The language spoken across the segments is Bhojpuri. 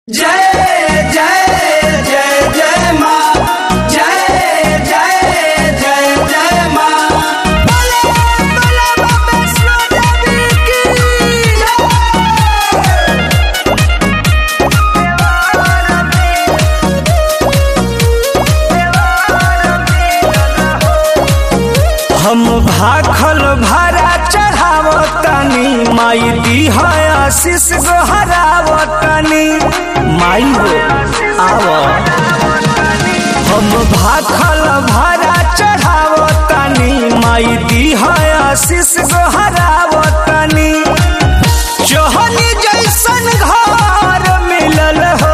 जय जय जय जय माँ जय जय जय जय माँ बोले बोले बाबा देवी की हम भाखल भारा चढ़ावतनी माई दी है आशीष गोहरावतनी माई हो आव हम भाखल भारा चढ़ावतनी माई दी है आशीष गोहरावतनी जोहनी जैसन घर मिलल हो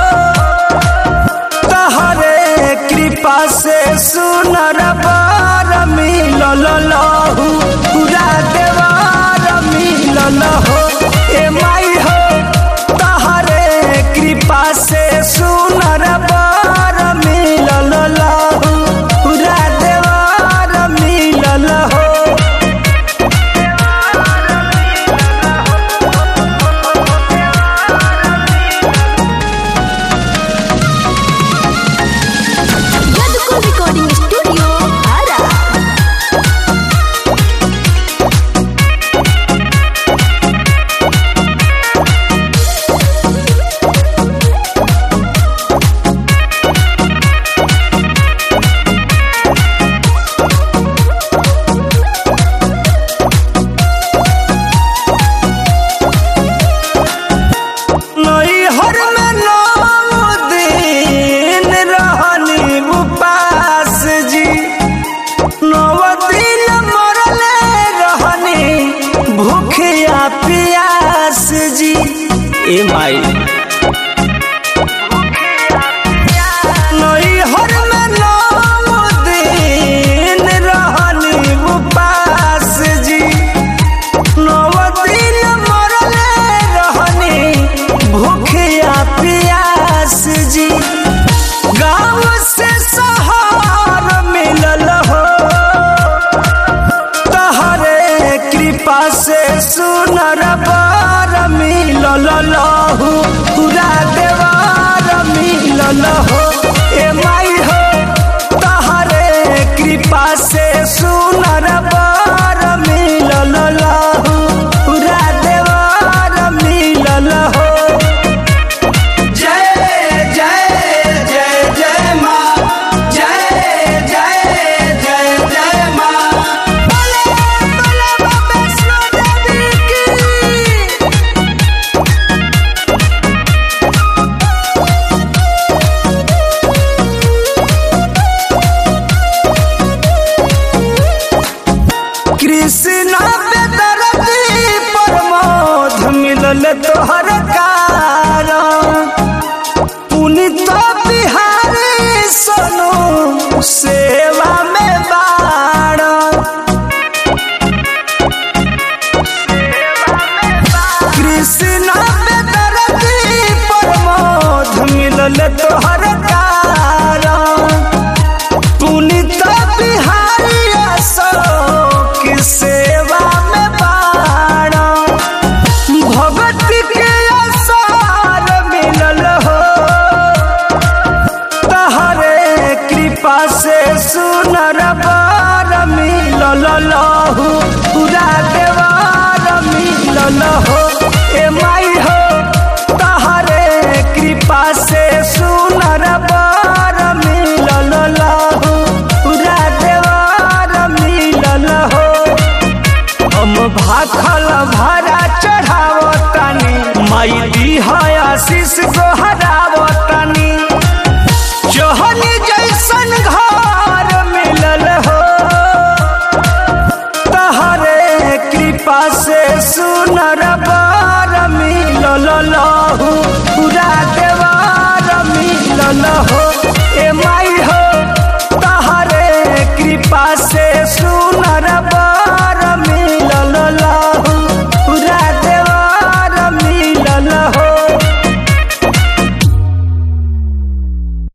तहरे कृपा से सुनर बार मिलल लहू पूरा देवार मिलल हो ए माई हो तहरे कृपा से सुनर बार मिलल लहू पूरा देवार मिलल हो Yaduko Recording Studio, Ara. नैहर में नौ दिन रहनी उपास जी नौ दिन मरले रहनी भूखिया पियास जी ए माई नैहर में नौ दिन रहनी उपास जी नवदिन मरले रहनी भूखिया पियास जी गाँव से शहर मिलल हो तहरे कृपा से सुनर बार मिलल लहू पूरा देवार मिलल हो ए माई हो तहरे कृपा से सुनर बार मिलल लहू पूरा देवार मिलल हो जय जय जय जय माँ जय जय जय जय माँ बोले बोले बाबा देवी की कृष्णा बेदरदी प्रमोद मिलल तोहर कारण पुनित बिहारी सोनू सेवा में बाड़ कृष्णा बेदरदी प्रमोद मिलल तोहर कारण पुनित बिहारी अशोक सेवा में बाण भगत के असार मिलल हो तहरे कृपा से सुनर बार मिलल लहू पूरा देवार मिलल हो ए माई हो तहरे कृपा से सुनर बार मिलल लहू पूरा देवार मिलल हो हम भाखल भरा चढ़ावतनी माई दी है आशीष गोहरावतनी जोहनी जैसन घर मिलल हो तहरे कृपा से सुनर बार मिलल लहू पूरा देवार मिलल हो ए माई